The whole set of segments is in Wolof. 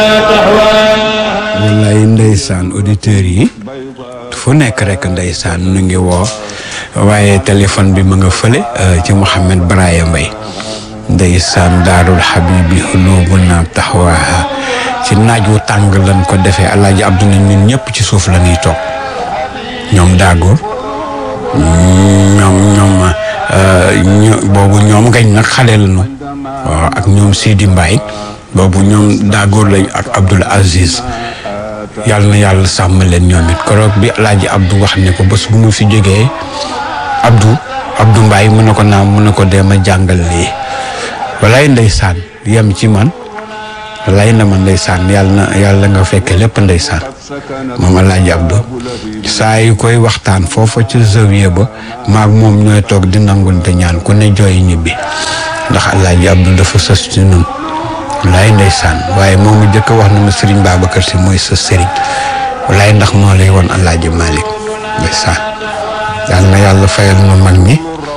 wallaay ndeysaan auditeurs yi fu nekk rek ndeysaan nu ngi woo waaye téléphone bi mu nga fële ci Mouhamed Braya Mbaye ndeysaan daarul habibi xulubu na taxawaaha ci naaj wu tàng lan ko defee alaaji Abdou ne ñun ñëpp ci suuf la ñuy toog ñoom daagoor ñoom ñoom boobu ñoom ngañ nag xale lañu waaw ak ñoom Sidi Mbaye boobu ñoom daagoor lañ ak Abdoul Aziz yàlla na yàlla sàmm leen ñoom it keroog bi alaaji Abdou wax ne ko bés bu mu fi jógee Abdou Abdou Mbaye mu ne ko naam mu ne ko deema jàngal lii walaay ndeysaan yem ci man walaay na ma ndeysaan yàlla na yàlla nga fekke lépp ndeysaan moom alaaji Abdou saa yu koy waxtaan foofa ci zawiya ba maag moom ñooy toog di nangunte ñaan ku ne jooy ñibbi ndax alaaji Abdou dafa sës ci nun walaay ndeysaan waaye moom mu jëkk wax na ma Serigne Babacar si mooy sa Serigne walaay ndax moo lay woon alaaji Malick ndeysaan yal na yàlla fayal ma mag ñi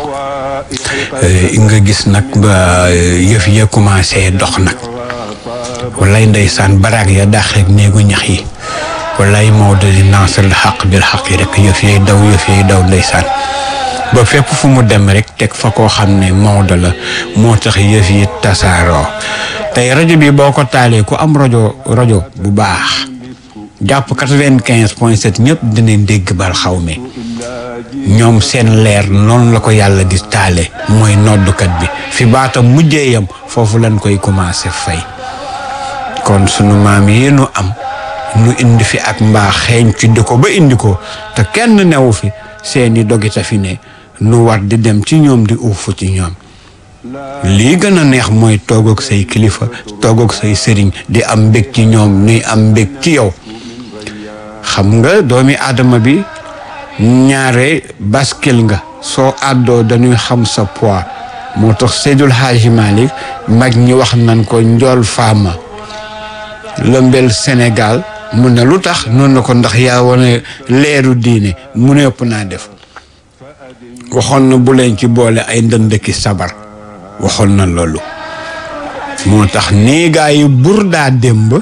nga gis nag ba yëf ya commencé dox nag walaay ndeysaan baraag ya daax rek néegu ñax yi walaay Maodo di naasal xaq bil xaq yi rek yëf yay daw yëf yay daw ndeysaan ba fépp fu mu dem rek teg fa koo xam ne Maodo la moo tax yëf yi tasaaroo tey rajo bi boo ko taalee ku am rajo rajo bu baax jàpp quatre-vingt-quinze point sept ñëpp dinañ dégg bal xaw mi ñoom seen leer noonu la ko yàlla di taale mooy noddukat bi fi baatam mujjee yam foofu lañ koy commencé fay kon sunu maam yi nu am nu indi fi ak mbaa xeeñ ci di ko ba indi ko te kenn newu fi seeni dogita fi ne nu war di dem ci ñoom di uufu ci ñoom lii gën a neex mooy toog ak say kilifa toog ak say sëriñ di am mbég ci ñoom nuy am mbég ci yow xam nga doomi aadama bi ñaare baskil nga soo àddoo dañuy xam sa poids moo tax Seydul Haaji Malick mag ñi wax nañ ko njool faama lëmbel Sénégal mu ne lu tax noonu na ko ndax yaa wane leeru diine mu ne ëpp naa def waxoon na bu leen ci boole ay ndëndëki sabar waxoon na loolu moo tax néegaa yi bur daa démb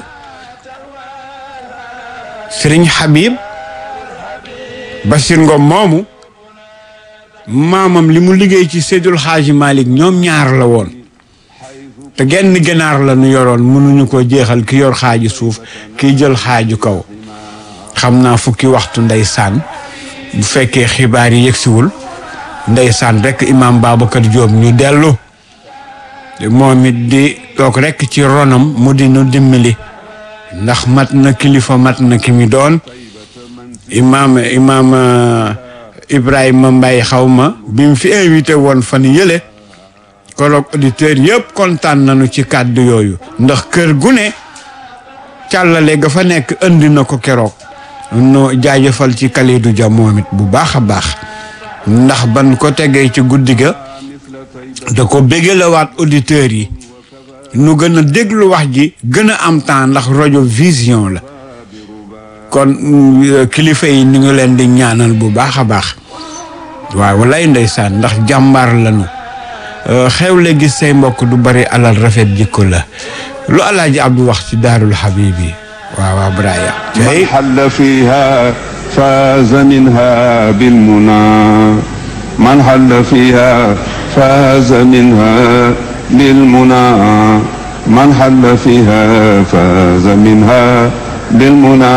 Sëriñ Habib Bachir Ngom moomu maamam li mu liggéey ci Seydul Xaaji Malick ñoom ñaar la woon te genn ganaar la nu yoroon mënuñu ko jeexal ki yor xaaju suuf kiy jël xaaju kaw xam naa fukki waxtu ndeysaan bu fekkee xibaar yi yegsiwul ndeysaan rek imaam Babacar Diop ñu dellu moom it di toog rek ci ronam mu di nu dimbali ndax mat na kilifa mat na ki mi doon imaam imaam Ibrahima Mbaye xaw ma bi mu fi invité woon fan yële koroog auditeurs yëpp kontaan nañu ci kàddu yooyu ndax kër gu ne càllale ga fa nekk indi na ko keroog no jaajëfal ci Kalidou Dia moom it bu baax a baax ndax ban ko tegee ci guddi ga da ko bégalawaat auditeurs yi nu gën a déglu wax ji gën a am temps ndax rajo vision la kon kilifa yi ni ngi leen di ñaanal bu baax a baax waaw walay ndeysaan ndax jàmbaar lañu xewle gis say mbokk du bari alal rafet jikko la lu alaaji Abdou wax ci daarul habibi waaw waaw Braya من حل فيها فاز منها بالمنى من حل فيها فاز منها بالمنى من حل فيها فاز منها بالمنى